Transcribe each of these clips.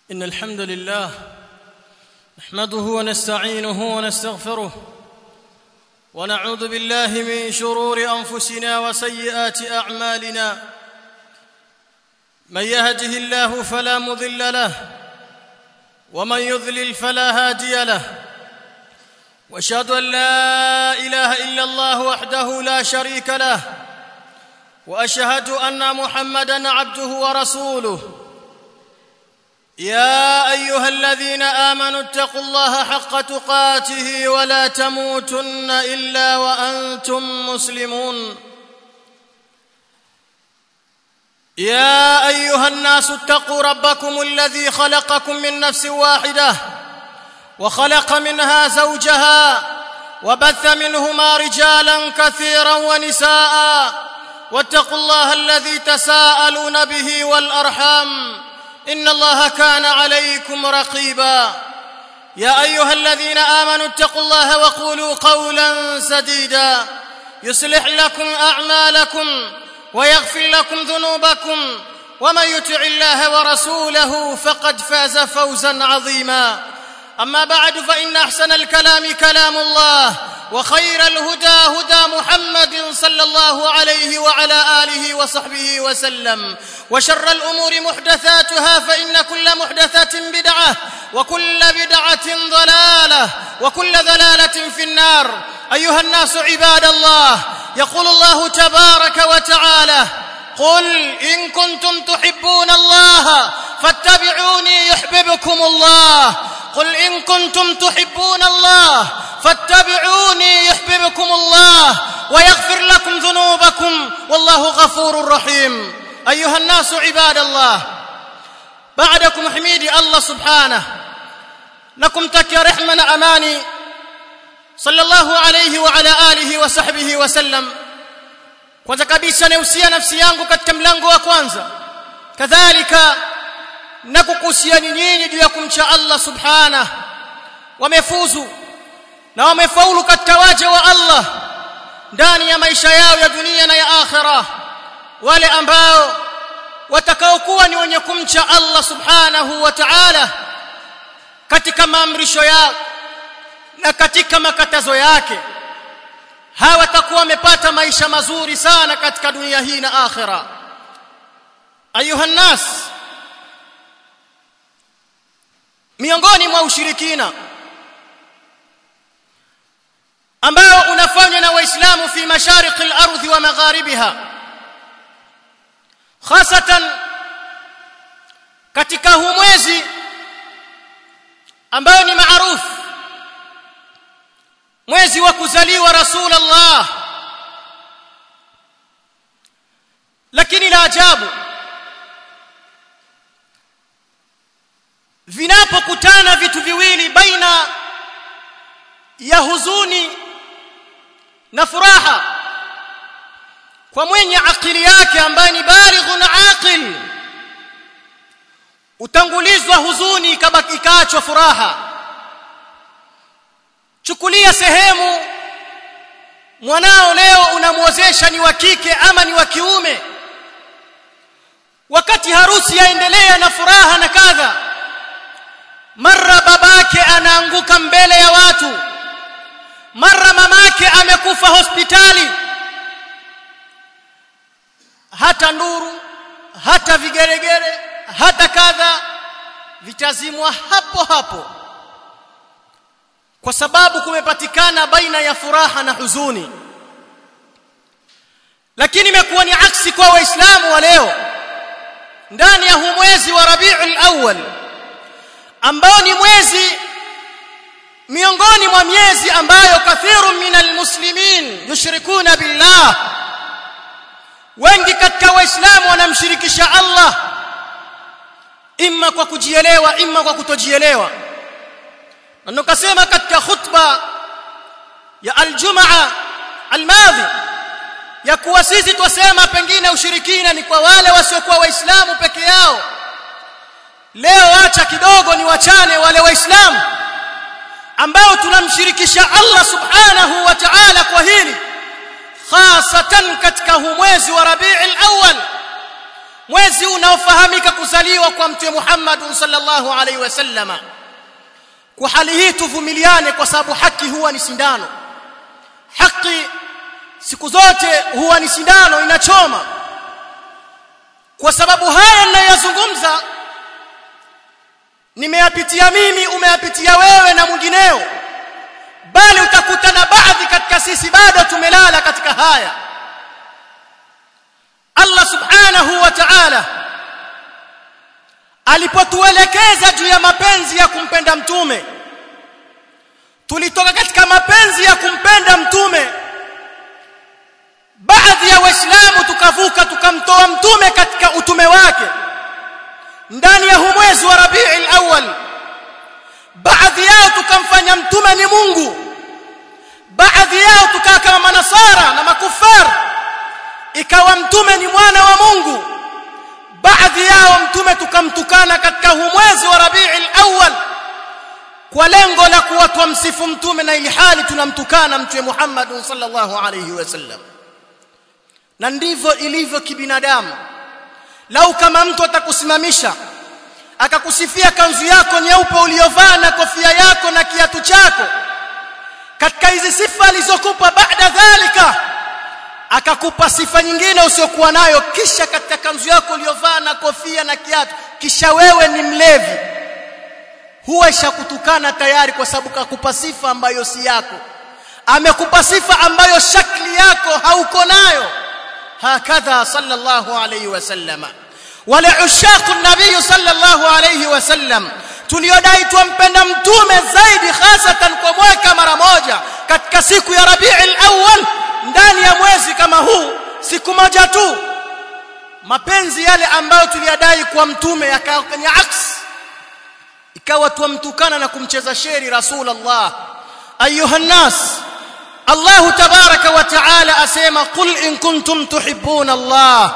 ان الحمد لله نحمده ونستعينه ونستغفره ونعوذ بالله من شرور انفسنا وسيئات اعمالنا من يهده الله فلا مضل له ومن يضلل فلا هادي له واشهد ان لا اله الا الله وحده لا شريك له واشهد ان محمدا عبده ورسوله يا ايها الذين امنوا اتقوا الله حق تقاته ولا تموتن الا وانتم مسلمون يا ايها الناس اتقوا ربكم الذي خلقكم من نفس واحده وخلق منها زوجها وبث منهما رجالا كثيرا ونساء واتقوا الله الذي تساءلون به والارحام ان الله كان عليكم رقيبا يا ايها الذين امنوا اتقوا الله وقولوا قولا سديدا يصلح لكم اعمالكم ويغفر لكم ذنوبكم ومن يطع الله ورسوله فقد فاز فوزا عظيما اما بعد فان احسن الكلام كلام الله وخير الهدى هدى محمد صلى الله عليه وعلى اله وصحبه وسلم وشر الامور محدثاتها فان كل محدثه بدعه وكل بدعه ضلاله وكل ضلاله في النار ايها الناس عباد الله يقول الله تبارك وتعالى قل ان كنتم تحبون الله فاتبعوني يحببكم الله قل ان كنتم تحبون الله فاتبعوني يحببكم الله ويغفر لكم ذنوبكم والله غفور رحيم ايها الناس عباد الله بعدكم حميدي الله سبحانه لكم تكي رحمة اماني صلى الله عليه وعلى اله وصحبه وسلم kwanza kabisa nausia nafsi yangu katika mlango wa kwanza kadhalika na kukuhusiani nyinyi juu ya kumcha Allah subhana wamefuzu na wamefaulu katika waja wa Allah ndani ya maisha yao ya dunia na ya akhira wale ambao watakaokuwa ni wenye kumcha Allah subhanahu wa ta'ala katika maamrisho yao na katika makatazo yake hawatakuwa wamepata maisha mazuri sana katika dunia hii na akhira ayuha nas miongoni mwa ushirikina ambao unafanywa na waislamu fi mashariki al-ardhi wa magharibiha hasatan katika huu mwezi ambao ni maarufu mwezi wa kuzaliwa rasulullah lakini la ajabu vinapokutana vitu viwili baina ya huzuni na furaha kwa mwenye akili yake ambaye ni balighun aqil utangulizwa huzuni kabaki ikaachwa furaha chukulia sehemu mwanao leo unamwozesha ni wa kike ama ni wa kiume wakati harusi yaendelea na furaha na kadha mara babake anaanguka mbele ya watu mara mamake amekufa hospitali hata nduru hata vigeregere hata kadha vitazimwa hapo hapo kwa sababu kumepatikana baina ya furaha na huzuni lakini imekuwa ni aksi kwa waislamu wa leo ndani ya huu mwezi wa Rabiul Awwal ambao ni mwezi miongoni mwa miezi ambayo kathiru minal muslimin yushrikuna billah wengi katika waislamu wanamshirikisha Allah imma kwa kujielewa imma kwa kutojielewa na nikasema katika khutba ya aljumaa almadhi ya kuwa sisi twasema pengine ushirikina ni kwa wale wasiokuwa waislamu peke yao leo acha kidogo ni wachane wale waislamu ambao tunamshirikisha Allah subhanahu wa ta'ala kwa hili hasatan katika huu mwezi wa Rabiul Awwal mwezi unaofahamika kuzaliwa kwa mtume Muhammad sallallahu alaihi wasallama kwa hali hii tuvumiliane kwa sababu haki huwa ni sindano haki siku zote huwa ni sindano inachoma kwa sababu haya ninayozungumza nimeyapitia mimi umeyapitia wewe na mwingineo bali utakutana baadhi katika sisi bado tumelala katika haya Allah subhanahu wa ta'ala alipotuelekeza juu ya mapenzi ya kumpenda mtume tulitoka katika mapenzi ya kumpenda mtume baadhi ya waislamu tukavuka tukamtoa mtume katika utume wake ndani ya mwezi wa Rabiul Awwal baadhi yao tukamfanya mtume ni Mungu baadhi yao tukaa kama manasara na makufar ikawa mtume ni mwana wa Mungu baadhi yao mtume tukamtukana katika mwezi wa Rabiul Awwal kwa lengo la kuwatwa msifu mtume na ili hali tunamtukana mtume Muhammad sallallahu alayhi wasallam na ndivyo ilivyo kibinadamu lau kama mtu atakusimamisha akakusifia kanzu yako nyeupe uliyovaa na kofia yako na kiatu chako katika hizi sifa alizokupa baada dhalika akakupa sifa nyingine usiokuwa nayo kisha katika kanzu yako uliyovaa na kofia na kiatu kisha wewe ni mlevi huwa ishakutukana tayari kwa sababu kakupa sifa ambayo si yako amekupa sifa ambayo shakli yako hauko nayo hakadha sallallahu alayhi wasallama wale ushaku nabii sallallahu alayhi wasallam tuliodai tumpenda mtume zaidi hasatan kwa mwaka mara moja katika siku ya Rabiul Awwal ndani ya mwezi kama huu siku moja tu mapenzi yale ambayo tuliyadai kwa mtume yakawa kwenye aks ikawa tuamtukana na kumcheza sheri rasulullah ayuha nas Allah tabaraka wa taala asema qul in kuntum tuhibbuna Allah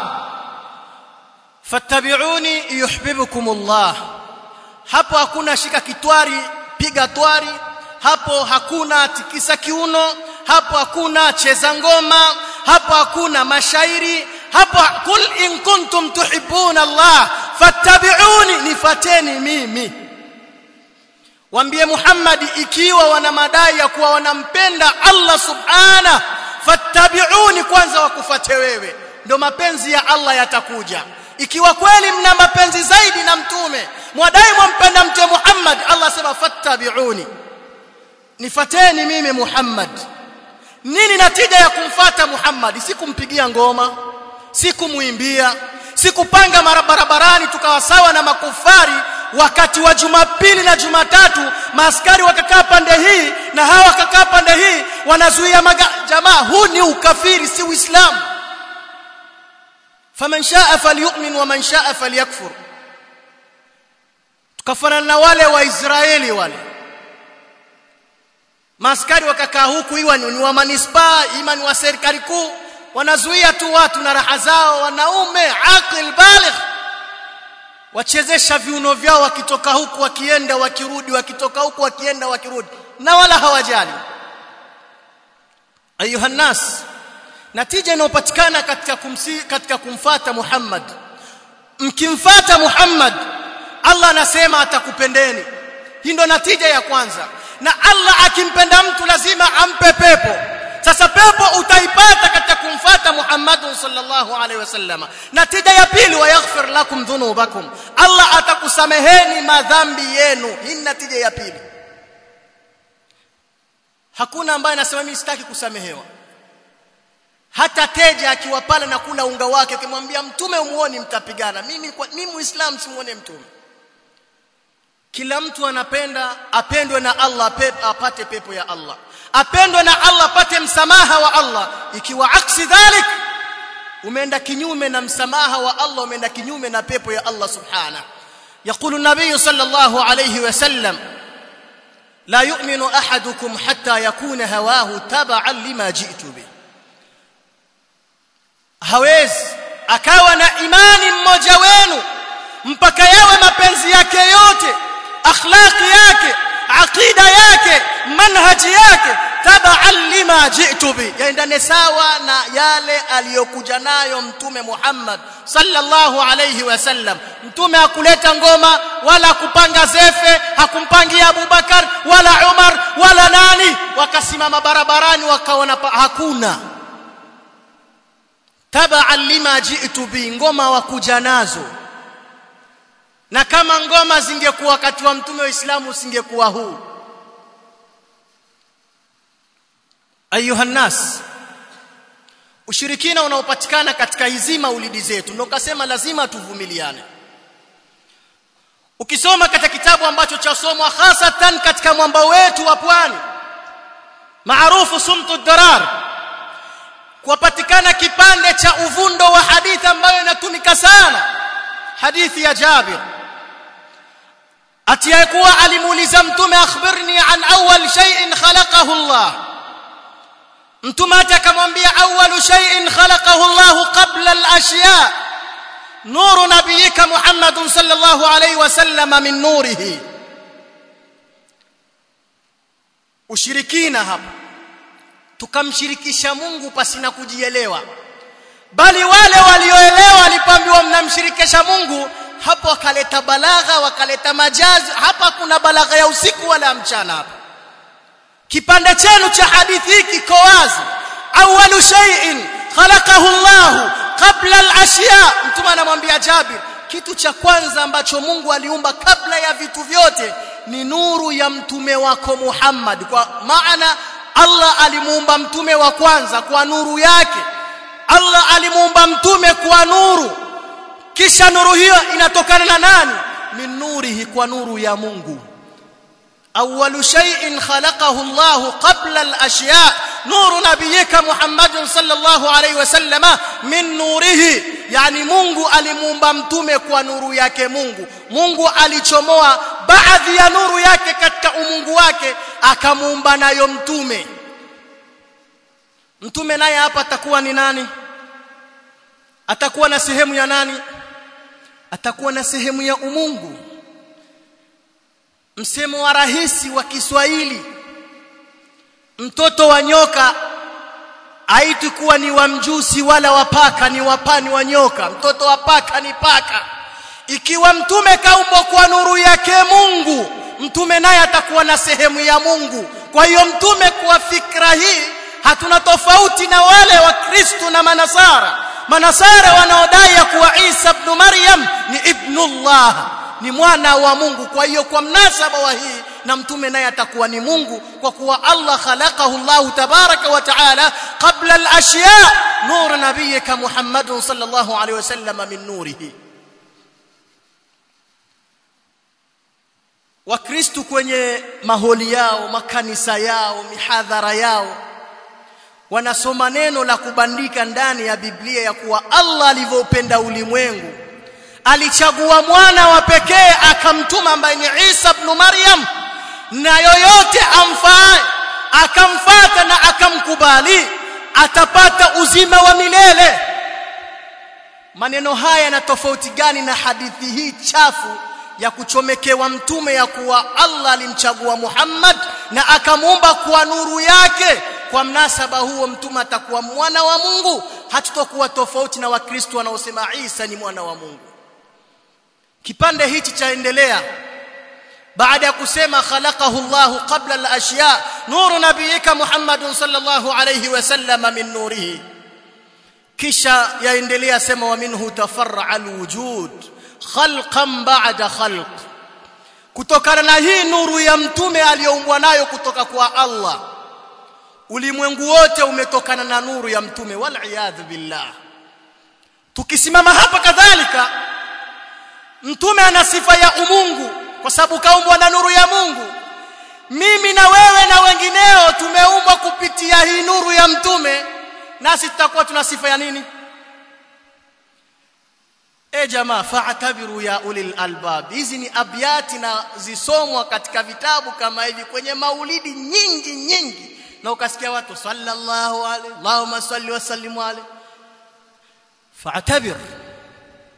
fattabi'uni yuhibbukum Allah hapo hakuna shika kitwari piga twari hapo hakuna tikisa kiuno hapo hakuna cheza ngoma hapo hakuna mashairi hapo kul in kuntum tuhibbuna Allah fattabi'uni nifateni mimi waambie Muhammad ikiwa wana madai ya kuwa wanampenda Allah subhana fattabi'uni kwanza wakufate wewe ndo mapenzi ya Allah yatakuja ikiwa kweli mna mapenzi zaidi na mtume mwadai mwampenda mtume Muhammad Allah sema fattabi'uni nifateni mimi Muhammad nini natija ya kumfata Muhammad si kumpigia ngoma si kumuimbia si kupanga barabarani tukawa sawa na makufari wakati wa Jumapili na Jumatatu maaskari wakakaa pande hii na hawa wakakaa pande hii wanazuia maga... jamaa huu ni ukafiri si uislamu faman shaa falyu'min wa man shaa falyakfur tukafanana na wale wa Israeli wale maaskari wakakaa huku iwa ni wa manispaa ima ni wa serikali kuu wanazuia tu watu na raha zao wanaume aqil baligh wachezesha viuno vyao wakitoka huku wakienda wakirudi wakitoka huku wakienda wakirudi na wala hawajali ayuha nas natija inayopatikana katika kumsi, katika kumfata Muhammad mkimfata Muhammad Allah anasema atakupendeni hii ndo natija ya kwanza na Allah akimpenda mtu lazima ampe pepo sasa pepo utaipata katika kumfata Muhammad sallallahu alaihi wasallam natija ya pili wa yaghfir lakum dhunubakum Allah atakusameheni madhambi yenu hii natija ya pili hakuna ambaye anasema mimi sitaki kusamehewa hata teja akiwa pale na kula unga wake akimwambia mtume umuone mtapigana mimi kwa, mimi muislamu simuone mtume kila mtu anapenda apendwe na Allah pep, apate pepo ya Allah apendwe na Allah apate msamaha wa Allah ikiwa aksi dhalik umeenda kinyume na msamaha wa Allah umeenda kinyume na pepo ya Allah subhana يقول النبي صلى الله عليه وسلم لا يؤمن احدكم حتى يكون هواه تبعا لما جئت به hawezi akawa na imani mmoja wenu mpaka yawe mapenzi yake yote akhlaqi yake aqida yake manhaji yake tabaan lima ji'tu bi yaendane sawa na yale aliyokuja nayo mtume Muhammad sallallahu alayhi wasallam mtume hakuleta ngoma wala kupanga zefe hakumpangia Abubakar wala Umar wala nani wakasimama barabarani wakaona hakuna tabaan lima ji'tu bi ngoma wakuja nazo na kama ngoma zingekuwa wakati wa mtume wa Uislamu usingekuwa huu ayuha nas ushirikina unaopatikana katika hizi maulidi zetu ndio kasema lazima tuvumiliane ukisoma katika kitabu ambacho chasomwa hasatan katika mwamba wetu wa pwani maarufu sumtu darar kupatikana kipande cha uvundo wa hadithi ambayo inatumika sana hadithi ya Jabir atiyekuwa alimuuliza mtume akhbirni an awwal shay'in khalaqahu Allah mtume akamwambia awwalu shay'in khalaqahu Allah qabla al-ashya nuru nabiyika Muhammad sallallahu alayhi wasallam min nurihi ushirikina hapa tukamshirikisha Mungu pasina kujielewa bali wale walioelewa walipoambiwa mnamshirikisha Mungu hapo wakaleta balagha wakaleta majazi hapa kuna balagha ya usiku wala mchana hapa kipande chenu cha hadithi hiki kiko wazi awwalu shay'in khalaqahu Allah qabla al-ashya mtume anamwambia Jabir kitu cha kwanza ambacho Mungu aliumba kabla ya vitu vyote ni nuru ya mtume wako Muhammad kwa maana Allah alimuumba mtume wa kwanza kwa nuru yake Allah alimuumba mtume kwa nuru kisha nuru hiyo inatokana na nani min nurihi kwa nuru ya Mungu awwalu shay'in khalaqahu Allah qabla al-ashya nuru nabiyyika Muhammad sallallahu alayhi wasallama min nurihi yani Mungu alimuumba mtume kwa nuru yake Mungu Mungu alichomoa baadhi ya nuru yake katika umungu wake akamuumba nayo mtume mtume naye hapa atakuwa ni nani atakuwa na sehemu ya nani atakuwa na sehemu ya umungu msemo wa rahisi wa Kiswahili mtoto wa nyoka haiti kuwa ni wa mjusi wala wa paka ni wapani wa nyoka mtoto wa paka ni paka ikiwa mtume kaumbwa kwa nuru yake Mungu mtume naye atakuwa na sehemu ya Mungu kwa hiyo mtume kwa fikra hii hatuna tofauti na wale wa Kristo na manasara manasara wanaodai ya kuwa Isa ibn Maryam ni ibnullah ni mwana wa Mungu kwa hiyo kwa mnasaba wa hii na mtume naye atakuwa ni Mungu kwa kuwa Allah khalaqahu Allah tabaraka wa taala qabla al-ashya nur nabiyyika Muhammad sallallahu alaihi wasallam min nurihi wakristo kwenye maholi yao makanisa yao mihadhara yao wanasoma neno la kubandika ndani ya Biblia ya kuwa Allah alivyopenda ulimwengu alichagua mwana wa pekee akamtuma ambaye ni Isa ibn Maryam na yoyote amfae akamfata na akamkubali atapata uzima wa milele maneno haya yana tofauti gani na hadithi hii chafu ya kuchomekewa mtume ya kuwa Allah alimchagua Muhammad na akamuumba kwa nuru yake kwa mnasaba huo mtume atakuwa mwana wa Mungu hatutokuwa tofauti na wakristo wanaosema Isa ni mwana wa Mungu kipande hichi chaendelea baada ya kusema khalaqahu Allah qabla al-ashya nuru nabiyika Muhammad sallallahu alayhi wasallam min nurihi kisha yaendelea sema wa minhu tafarra al-wujud khalqan ba'da khalq kutokana na hii nuru ya mtume aliyoumbwa nayo kutoka kwa Allah ulimwengu wote umetokana na nuru ya mtume wal billah tukisimama hapa kadhalika mtume ana sifa ya umungu kwa sababu kaumbwa na nuru ya Mungu mimi na wewe na wengineo tumeumbwa kupitia hii nuru ya mtume nasi tutakuwa tuna sifa ya nini e jamaa fa'tabiru ya ulil albab hizi ni abyati na zisomwa katika vitabu kama hivi kwenye maulidi nyingi nyingi na ukasikia watu sallallahu alaihi Allahumma salli wa sallim alaihi fa'tabir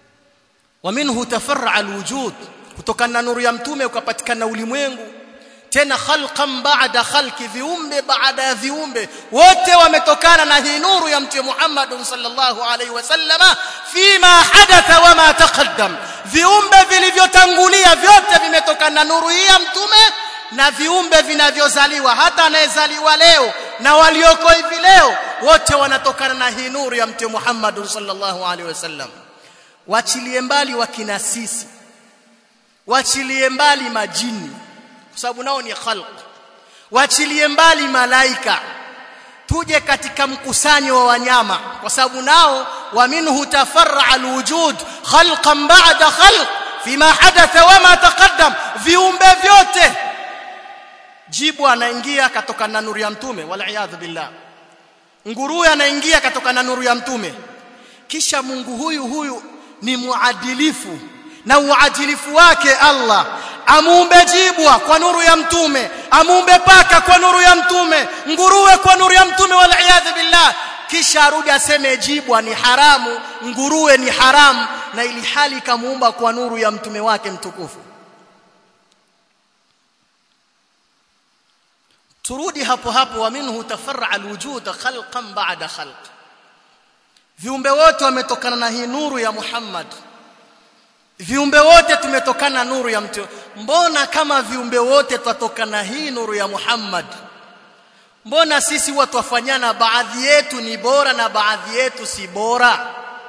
wa minhu tafarra alwujud kutokana na nuru ya mtume ukapatikana ulimwengu tena khalqan ba'da khalqi viumbe baada ya viumbe wote wametokana na hii nuru ya mtume Muhammad sallallahu alaihi wasallama fima hadatha wama taqaddam viumbe vilivyotangulia vyote vimetokana na nuru hii ya mtume na viumbe vinavyozaliwa hata anayezaliwa leo na walioko hivi leo wote wanatokana na hii nuru ya mtume Muhammad sallallahu alaihi wasallam wachilie mbali wakina sisi wachilie mbali majini kwa sababu nao ni khalq wachilie mbali malaika tuje katika mkusanyo wa wanyama kwa sababu nao wa minhu tafarra alwujud khalqan ba'da khalq fima hadatha wama taqaddam viumbe vyote jibu anaingia katoka na nuru ya mtume wal billah nguruwe anaingia katoka na nuru ya mtume kisha Mungu huyu huyu ni muadilifu na uadilifu wake Allah amuumbe jibwa kwa nuru ya mtume amuumbe paka kwa nuru ya mtume nguruwe kwa nuru ya mtume wal billah kisha arudi aseme jibwa ni haramu nguruwe ni haramu na ili hali kamuumba kwa nuru ya mtume wake mtukufu turudi hapo hapo wa minhu tafarra alwujud khalqan ba'da khalq viumbe wote wametokana na hii nuru ya Muhammad viumbe wote tumetokana nuru ya mtu mbona kama viumbe wote twatokana hii nuru ya Muhammad mbona sisi watu wafanyana baadhi yetu ni bora na baadhi yetu si bora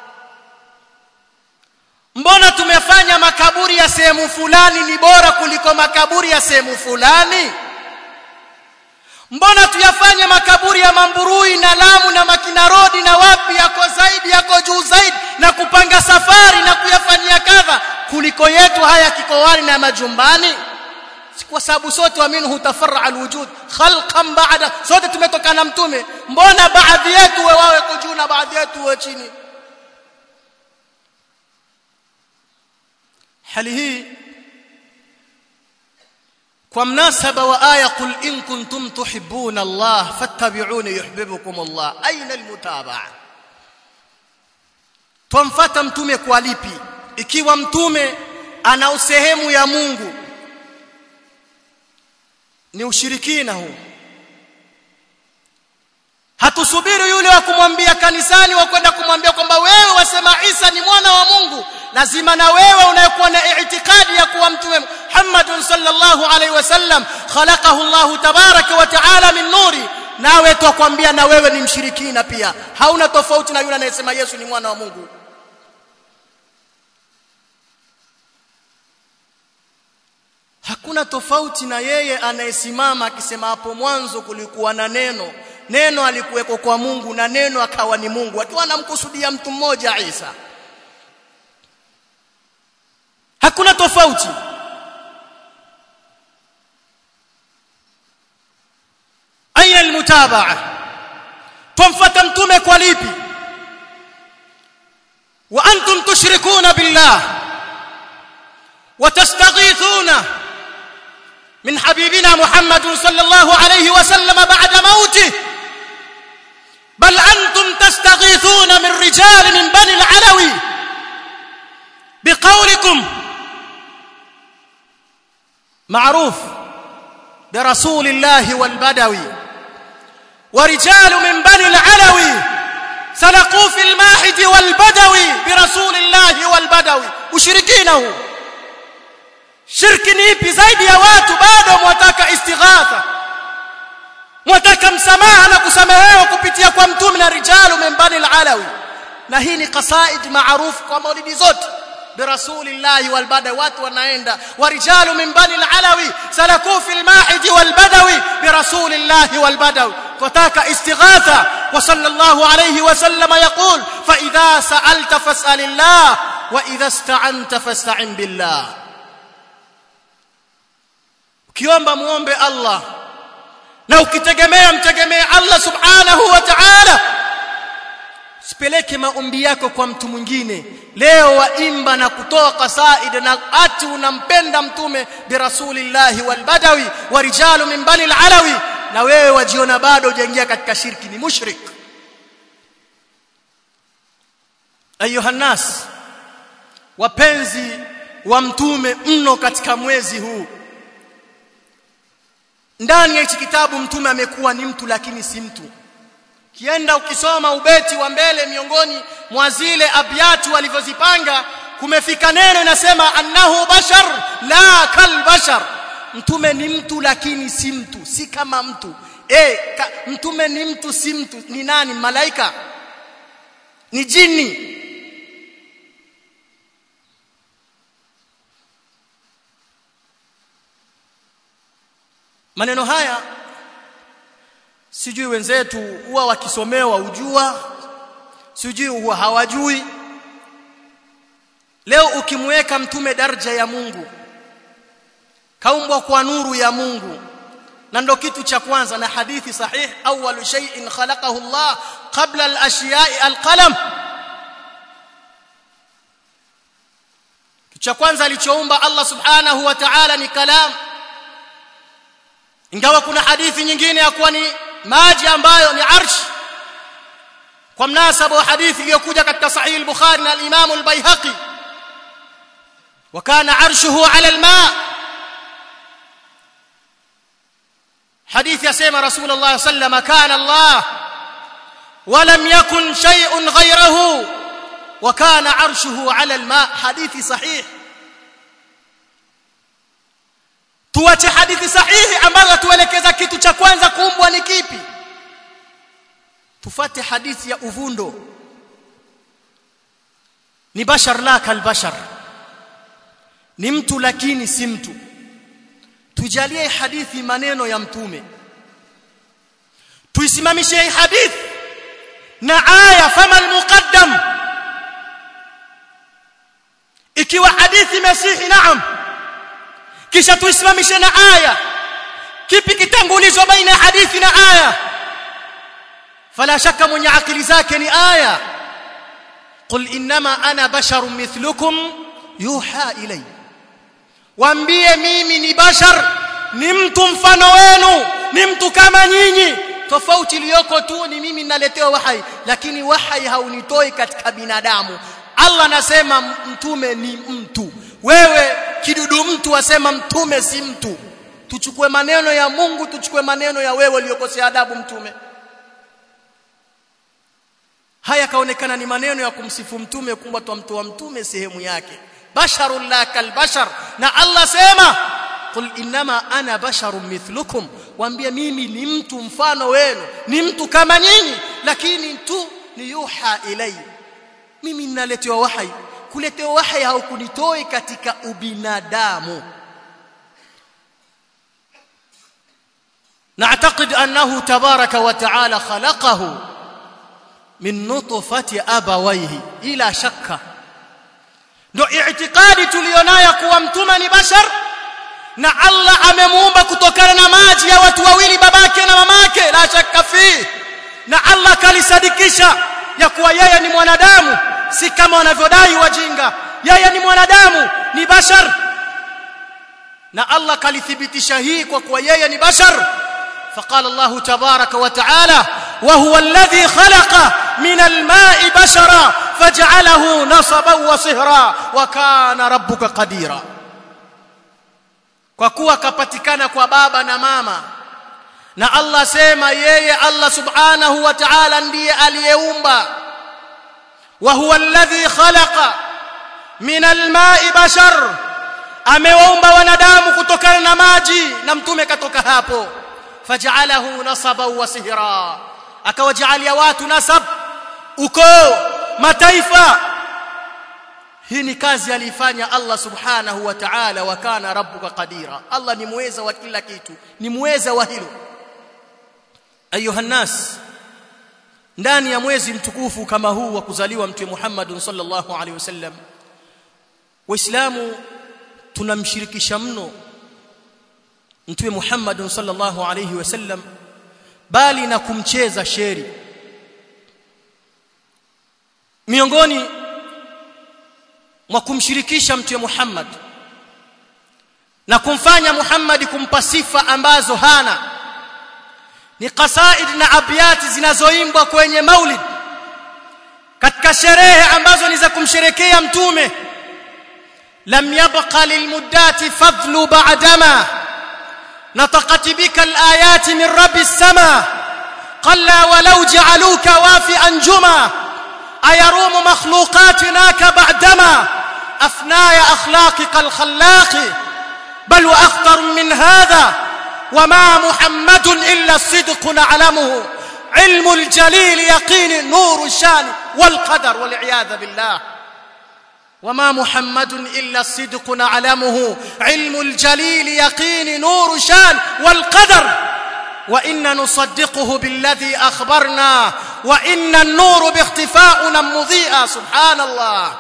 mbona tumefanya makaburi ya sehemu fulani ni bora kuliko makaburi ya sehemu fulani mbona tuyafanye makaburi ya mamburui na lamu na makina rodi na wapi yako zaidi yako juu zaidi na kupanga safari na kuyafanyia kadha kuliko yetu haya kikowani na majumbani kwa sababu sote wa minhu tafarra alwujud khalqan ba'da sote tumetokana mtume mbona baadhi yetu wawe juu na baadhi yetu wawe chini hali hii kwa mnasaba wa aya qul in kuntum tuhibbuna Allah fattabi'uni yuhibbukum Allah aina almutabaa tumfuata mtume kwa lipi ikiwa mtume ana usehemu ya Mungu ni ushirikina huu hatusubiri yule wa kumwambia kanisani wa kwenda kumwambia kwamba wewe wasema Isa ni mwana wa Mungu lazima na wewe unayekuwa na itikadi ya kuwa mtume Muhammad sallallahu alaihi wasallam khalaqahu Allah tabaraka wa taala min nuri nawe twakwambia na wewe ni mshirikina pia hauna tofauti na yule anayesema Yesu ni mwana wa Mungu hakuna tofauti na yeye anayesimama akisema hapo mwanzo kulikuwa na neno neno alikuweko kwa Mungu na neno akawa ni Mungu akiwa anamkusudia mtu mmoja Isa hakuna tofauti aina almutabaa tumfuata mtume kwa lipi wa antum tushrikuna billah وتستغيثون من حبيبنا محمد صلى الله عليه وسلم بعد موته بل أنتم تستغيثون من رجال من بني العلوي بقولكم معروف برسول الله والبدوي ورجال من بني العلوي سلقوا في الماحد والبدوي برسول الله والبدوي مشركينه shirki ni ipi zaidi ya watu bado mwataka istighatha mwataka msamaha na kusamehewa kupitia kwa mtume na rijalu membani alalawi na hii ni qasaid maarufu kwa maulidi zote برسول الله والبدوي watu wanaenda warijalu min bani alalawi salaku fi almahid walbadawi برسول الله والبدوي فتاك استغاثه وصلى الله عليه وسلم يقول فاذا سالت فاسال الله واذا استعنت فاستعن بالله ukiomba muombe Allah na ukitegemea mtegemee Allah subhanahu wa ta'ala sipeleke maombi yako kwa mtu mwingine leo waimba na kutoa qasaid na ati unampenda mtume bi rasulillahi wal badawi wa rijalu min bani alawi na wewe wajiona bado hujaingia katika shirki ni mushrik ayuha nas wapenzi wa mtume mno katika mwezi huu ndani ya hichi kitabu mtume amekuwa ni mtu lakini si mtu kienda ukisoma ubeti wa mbele miongoni mwa zile abyatu walivyozipanga kumefika neno inasema annahu bashar la kal bashar mtume ni mtu lakini si mtu si kama mtu eh mtume ni mtu si mtu ni nani malaika ni jini maneno haya sijui wenzetu huwa wakisomewa ujua sijui huwa hawajui leo ukimweka mtume daraja ya Mungu kaumbwa kwa nuru ya Mungu na ndo kitu cha kwanza na hadithi sahih awwalu shay'in khalaqahu Allah qabla al-ashiya'i al-qalam cha kwanza alichoumba Allah subhanahu wa ta'ala ni kalam ingawa kuna hadithi nyingine ya kuwa ni maji ambayo ni arsh kwa mnasaba wa hadithi iliyokuja katika sahih al-bukhari na al-imam al-baihaqi وكان عرشه على الماء حديث يسمى رسول الله صلى الله عليه وسلم كان الله ولم يكن شيء غيره وكان عرشه على الماء حديث صحيح tuache hadithi sahihi ambazo tuelekeza kitu cha kwanza kuumbwa ni kipi tufate hadithi ya uvundo ni bashar la kal bashar ni mtu lakini si mtu tujalie hadithi maneno ya mtume tuisimamishe hadithi na aya fama almuqaddam ikiwa hadithi masihi naam kisha tuisimamishe na aya kipi kitangulizwa baina ya hadithi na aya fala shaka mwenye akili zake ni aya qul inma ana basharun mithlukum yuha ilayya waambie mimi ni bashar ni mtu mfano wenu ni mtu kama nyinyi tofauti iliyoko tu ni mimi ninaletewa wahai lakini wahai haunitoi katika binadamu Allah anasema mtume ni mtu wewe kidudu mtu wasema mtume si mtu tuchukue maneno ya Mungu tuchukue maneno ya wewe uliyokosea adabu mtume haya kaonekana ni maneno ya kumsifu mtume kumba mtu wa mtume sehemu yake basharun la kalbashar na Allah sema qul inma ana basharun mithlukum waambie mimi ni mtu mfano wenu ni mtu kama nyinyi lakini tu ni yuha ilay mimi ninaletewa wahai kuletewa wahai haukunitoi katika ubinadamu نعتقد أنه تبارك وتعالى خلقه من نطفة أبويه إلى شك ndio i'tikadi tulionayo kuwa mtume ni bashar na Allah amemuumba kutokana na maji ya watu wawili babake na mamake la shakka fi na Allah kalisadikisha ya kuwa yeye ni mwanadamu si kama wanavyodai wajinga yeye ni mwanadamu ni bashar na Allah kalithibitisha hii kwa kuwa yeye ni bashar فقال الله تبارك وتعالى وهو الذي خلق من الماء بشرا فجعله نصبا وصهرا وكان ربك قديرا kwa kuwa kapatikana kwa baba na mama na Allah sema yeye Allah subhanahu wa ta'ala ndiye aliyeumba wa huwa alladhi khalaqa min alma'i bashar amewaumba wanadamu kutokana na maji na mtume katoka hapo faj'alahu nasaban wa sihra akawajalia watu nasab ukoo mataifa hii ni kazi alifanya Allah subhanahu wa ta'ala wa kana rabbuka qadira Allah ni muweza wa kila kitu ni muweza wa hilo ayuha nas ndani ya mwezi mtukufu kama huu wa kuzaliwa mtume Muhammad sallallahu alaihi wasallam waislamu tunamshirikisha mno mtume Muhammad sallallahu alaihi wasallam bali na kumcheza sheri miongoni mwa kumshirikisha mtume Muhammad na kumfanya Muhammad kumpa sifa ambazo hana ni qasaid na abyati zinazoimbwa kwenye maulid katika sherehe ambazo ni za kumsherekea mtume lam yabqa lilmuddati fadlu ba'dama نطقت بك الآيات من رب السماء قل ولو جعلوك وافئا جما أيروم مخلوقاتناك بعدما أفناي أخلاقك الخلاق بل وأخطر من هذا وما محمد إلا الصدق نعلمه علم الجليل يقين نور الشان والقدر والعياذ بالله وما محمد إلا الصدق نعلمه علم الجليل يقين نور شان والقدر وإن نصدقه بالذي أخبرنا وإن النور باختفاؤنا مضيئا سبحان الله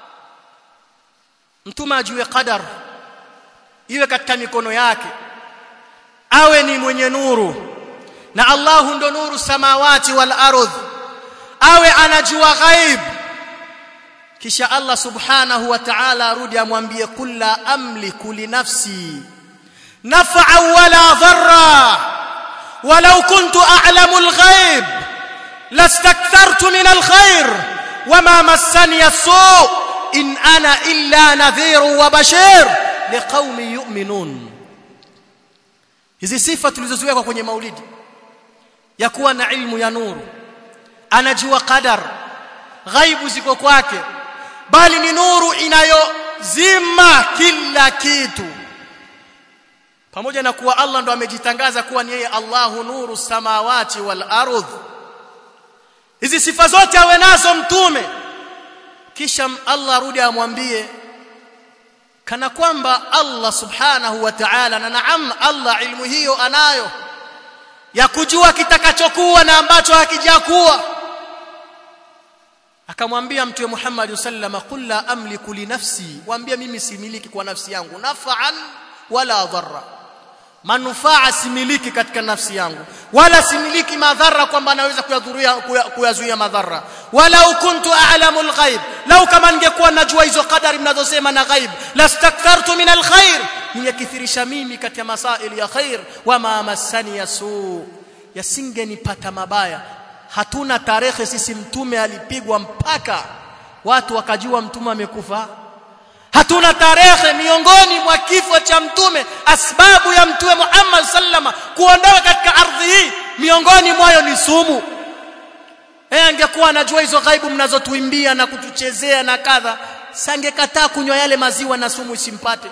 mtume ajue qadar iwe katika mikono yake awe ni mwenye nuru na Allahu ndo nuru samawati wal ardh awe anajua ghaib kisha Allah subhanahu wa ta'ala arudi amwambie kulla amliku li nafsi naf'a wala dharra walau kuntu a'lamu al-ghaib lastakthartu min al-khair wama massani as-su' in ana illa nadhirun wa bashir liqaumin yu'minun hizi sifa tulizoziweka kwenye maulidi ya kuwa na ilmu ya nuru anajua qadar ghaibu ziko kwake bali ni nuru inayozima kila kitu pamoja na kuwa Allah ndo amejitangaza kuwa ni yeye Allahu nuru samawati wal ardh hizi sifa zote awe nazo mtume kisha Allah arudi amwambie kana kwamba Allah subhanahu wa ta'ala na naam Allah ilmu hiyo anayo ya kujua kitakachokuwa na ambacho hakijakuwa akamwambia mtume Muhammad sallama qul la amliku li nafsi waambia mimi similiki kwa nafsi yangu nafa'an wala dharra manufaa similiki katika nafsi yangu wala similiki madhara kwamba naweza kuyadhuria kuyazuia madhara wala kuntu a'lamu al-ghaib lau kama ningekuwa najua hizo kadari mnazosema na ghaib lastakthartu min al-khair ningekithirisha mimi katika masaili ya khair wama masani yasu yasingenipata mabaya hatuna tarehe sisi mtume alipigwa mpaka watu wakajua mtume amekufa hatuna tarehe miongoni mwa kifo cha mtume asbabu ya mtume Muhammad sallama kuondoka katika ardhi hii miongoni mwayo ni sumu eh angekuwa anajua hizo ghaibu mnazotuimbia na kutuchezea na kadha sangekataa kunywa yale maziwa na sumu isimpate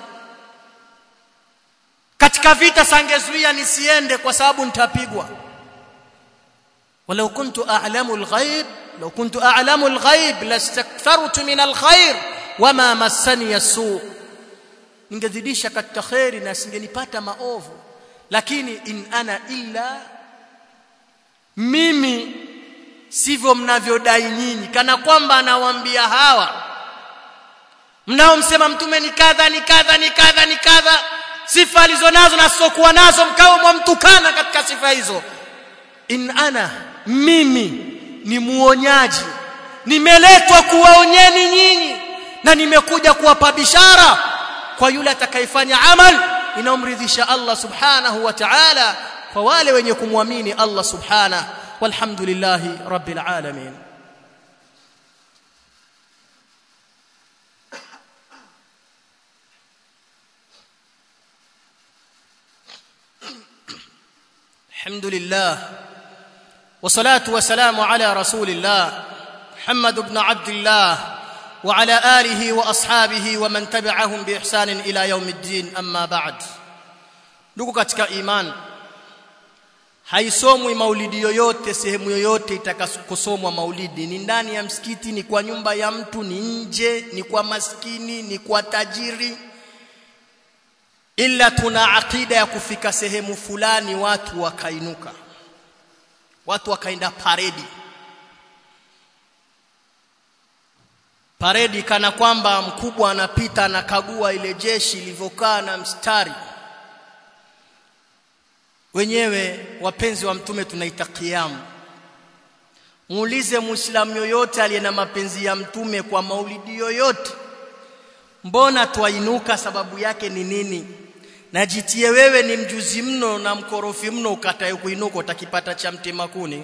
katika vita sangezuia nisiende kwa sababu nitapigwa ولو كنت أعلم الغيب لو كنت أعلم الغيب لاستكثرت من الخير وما مسني السوء ningezidisha katika khairi na singenipata maovu lakini in ana illa mimi sivyo mnavyodai nyinyi kana kwamba anawaambia hawa mnaomsema mtume ni kadha ni kadha ni kadha ni kadha sifa alizonazo na sokuwa nazo mkao mwamtukana katika sifa hizo in ana mimi ni muonyaji nimeletwa kuwaonyeni nyinyi na nimekuja kuwapa bishara kwa yule atakayefanya amal inaomridhisha Allah subhanahu wa ta'ala kwa wale wenye kumwamini Allah subhanahu walhamdulillahi rabbil alamin الحمد لله والصلاه والسلام على رسول الله محمد بن عبد الله وعلى اله واصحابه ومن تبعهم باحسان الى يوم الدين اما بعد ndugu katika iman haisomwi maulidi yoyote sehemu yoyote itakasomwa maulidi ni ndani ya msikiti ni kwa nyumba ya mtu ni nje ni kwa maskini ni kwa tajiri ila tuna akida ya kufika sehemu fulani watu wakainuka watu wakaenda paredi paredi kana kwamba mkubwa anapita anakagua ile jeshi lilivyokaa na mstari wenyewe wapenzi wa mtume tunaita kiamu muulize muislamu yoyote aliye na mapenzi ya mtume kwa maulidi yoyote mbona twainuka sababu yake ni nini najitie wewe ni mjuzi mno na mkorofi mno ukatae kuinuka utakipata cha mtema kuni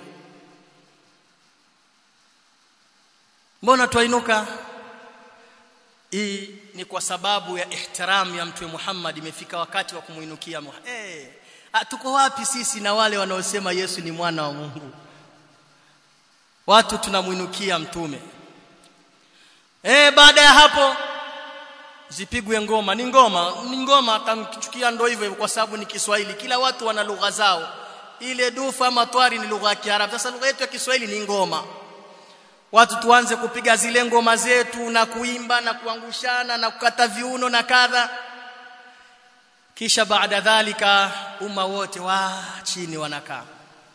mbona twainuka ni kwa sababu ya ihtiram ya mtume Muhammad imefika wakati wa kumuinukia eh hey, tuko wapi sisi na wale wanaosema Yesu ni mwana wa Mungu watu tunamuinukia mtume eh baada ya hapo zipigwe ngoma ni ngoma ni ngoma atamchukia ndo hivyo kwa sababu ni Kiswahili kila watu wana lugha zao ile dufa ama twari ni lugha ya Kiarabu sasa lugha yetu ya Kiswahili ni ngoma watu tuanze kupiga zile ngoma zetu na kuimba na kuangushana na kukata viuno na kadha kisha baada dhalika umma wote wa chini wanakaa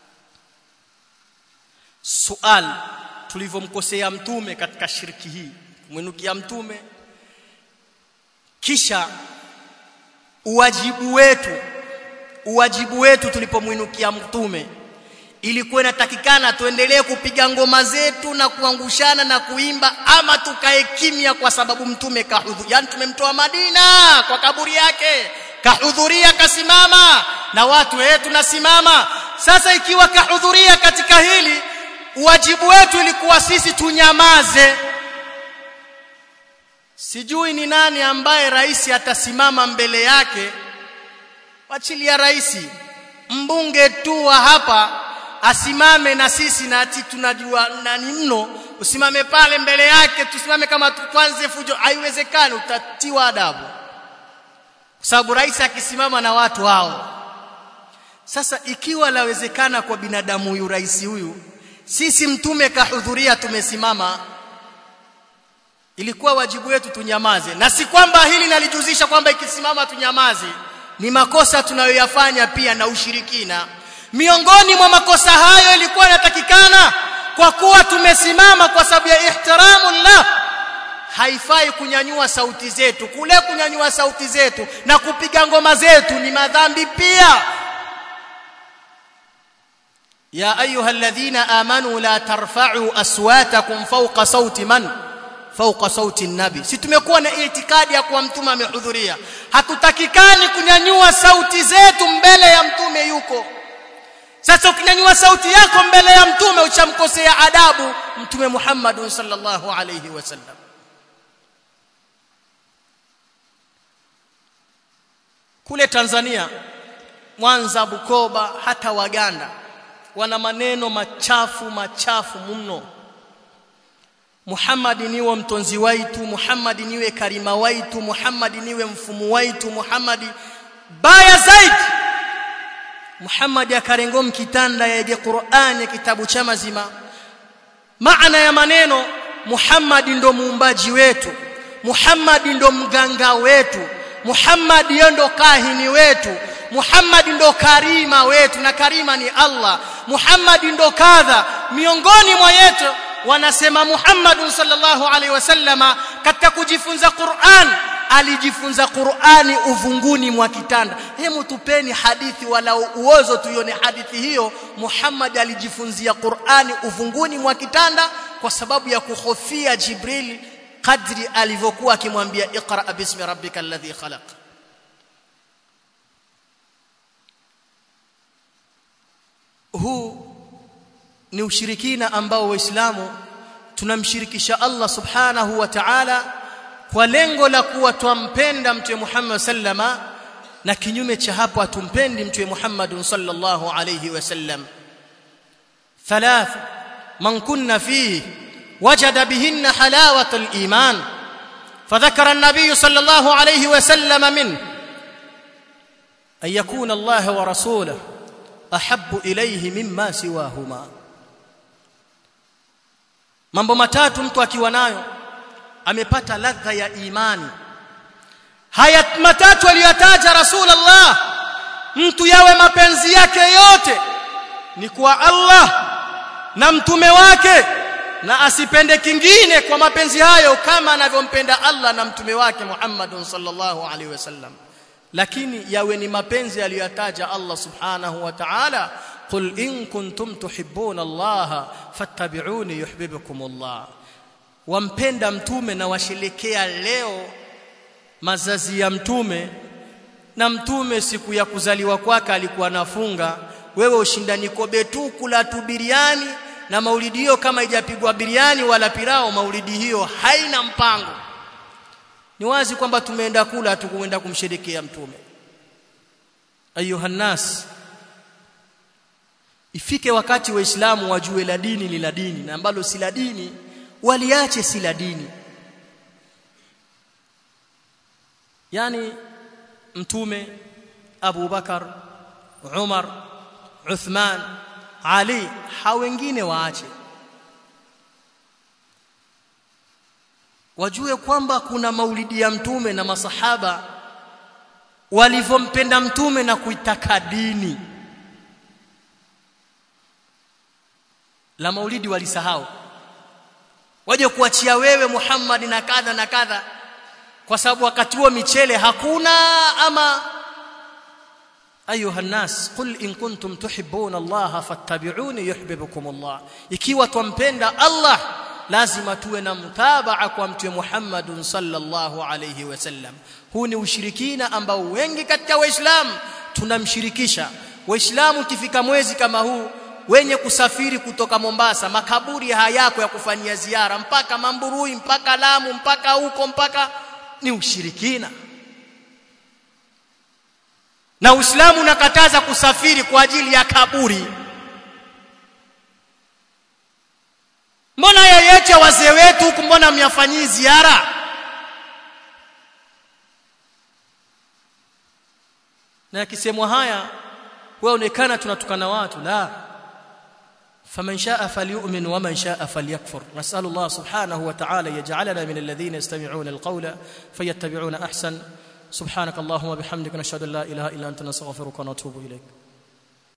sual tulivyomkosea mtume katika shiriki hii mwinukia mtume kisha uwajibu wetu uwajibu wetu tulipomwinukia mtume ilikuwa inatakikana tuendelee kupiga ngoma zetu na kuangushana na kuimba ama tukae kimya kwa sababu mtume kahudhuria yani tumemtoa Madina kwa kaburi yake kahudhuria kasimama na watu wetu tunasimama sasa ikiwa kahudhuria katika hili wajibu wetu ilikuwa sisi tunyamaze sijui ni nani ambaye rais atasimama mbele yake wachilia rais mbunge tu wa hapa asimame na sisi na ati tunajua nani mno usimame pale mbele yake tusimame kama tuanze fujo haiwezekani utatiwa adabu kwa sababu rais akisimama na watu hao sasa ikiwa lawezekana kwa binadamu huyu rais huyu sisi mtume kahudhuria tumesimama ilikuwa wajibu wetu tunyamaze na si kwamba hili nalijuzisha kwamba ikisimama tunyamaze ni makosa tunayoyafanya pia na ushirikina miongoni mwa makosa hayo ilikuwa inatakikana kwa kuwa tumesimama kwa sababu ya ihtiramu la haifai kunyanyua sauti zetu kule kunyanyua sauti zetu na kupiga ngoma zetu ni madhambi pia ya ayuha alladhina amanu la tarfa'u aswatakum fawqa sauti man fawqa sauti nabi si tumekuwa na itikadi ya kuwa mtume amehudhuria hatutakikani kunyanyua sauti zetu mbele ya mtume yuko sasa ukinyanyua sauti yako mbele ya mtume uchamkosea adabu mtume Muhammad sallallahu alayhi wasallam kule Tanzania Mwanza Bukoba hata Waganda wana maneno machafu machafu mno Muhammad niwe mtonzi waitu Muhammad niwe karima waitu Muhammad niwe mfumu waitu Muhammad baya zaidi Muhammad akarengo mkitanda yaje Qur'ani kitabu cha mazima maana ya maneno Muhammad ndo muumbaji wetu Muhammad ndo mganga wetu Muhammad ndo kahini wetu Muhammad ndo karima wetu na karima ni Allah Muhammad ndo kadha miongoni mwa yetu wanasema Muhammad sallallahu alaihi wasallama katika kujifunza Qur'an alijifunza Qur'ani uvunguni mwa kitanda hemu tupeni hadithi wala uozo tuione hadithi hiyo Muhammad alijifunzia Qur'ani uvunguni mwa kitanda kwa sababu ya kuhofia Jibril kadri alivyokuwa akimwambia iqra bismi rabbikal ladhi khalaq huu ni ushirikina ambao waislamu tunamshirikisha Allah subhanahu wa ta'ala kwa lengo la kuwa twampenda mtume Muhammad sallama na kinyume cha hapo atumpendi mtume Muhammad sallallahu alayhi wasallam thalath man kunna fihi wajada bihinna halawat al-iman فذكر النبي صلى الله عليه وسلم منه أن يكون الله ورسوله أحب إليه مما سواهما mambo matatu mtu akiwa nayo amepata ladha ya imani haya matatu aliyotaja rasulullah mtu yawe mapenzi yake yote ni kwa Allah na mtume wake na asipende kingine kwa mapenzi hayo kama anavyompenda Allah na mtume wake Muhammad sallallahu alaihi wasallam lakini yawe ni mapenzi aliyotaja Allah subhanahu wa ta'ala قل إن كنتم تحبون الله فاتبعوني يحببكم الله wampenda mtume na washerekea leo mazazi ya mtume na mtume siku ya kuzaliwa kwake alikuwa nafunga wewe ushindani kobe tu kula tu biriani na maulidi hiyo kama haijapigwa biriani wala pirao maulidi hiyo haina mpango ni wazi kwamba tumeenda kula hatukuenda kumsherekea mtume ayuha nas ifike wakati waislamu wajue la dini ni la dini na ambalo si la dini waliache si la dini yani mtume Abu Bakar Umar Uthman Ali hao wengine waache wajue kwamba kuna maulidi ya mtume na masahaba walivyompenda mtume na kuitaka dini la maulidi walisahau waje kuachia wewe Muhammad na kadha na kadha kwa sababu wakati huo michele hakuna ama ayuha nas qul in kuntum tuhibbuna Allah fattabi'uni yuhibbukum Allah ikiwa twampenda Allah lazima tuwe na mtabaa kwa mtume Muhammad sallallahu alayhi wasallam huu ni ushirikina ambao wengi katika waislamu tunamshirikisha waislamu kifika mwezi kama huu wenye kusafiri kutoka Mombasa makaburi hayako ya kufanyia ziara mpaka Mamburui mpaka Lamu mpaka huko mpaka ni ushirikina na Uislamu unakataza kusafiri kwa ajili ya kaburi mbona yeyote wazee wetu huku mbona myafanyii ziara na akisemwa haya waonekana tunatukana watu la فمن شاء فليؤمن ومن شاء فليكفر نسأل الله سبحانه وتعالى يجعلنا من الذين يستمعون القول فيتبعون أحسن سبحانك اللهم وبحمدك نشهد أن لا إله إلا أنت نستغفرك ونتوب إليك